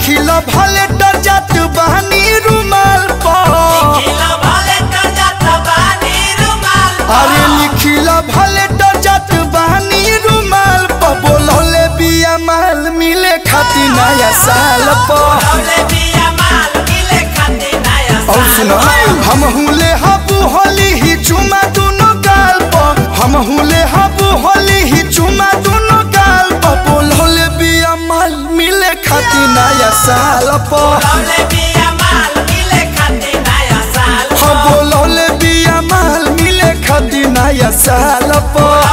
लिखिल भले डर जात बहनी रुमाल पर अरे लिखिल भले डर जात बहनी रुमाल पर बोलौले बिया माल मिले खाती नया साल पर और सुनो हम हुले हबू होली ही चुमा दोनों गाल पर हम हुले हबू होली ही चुमा दोनों गाल पर बोलौले बिया माल मिले खाती नया साल पर हम बोलौले बिया माल मिले खाती नया साल पर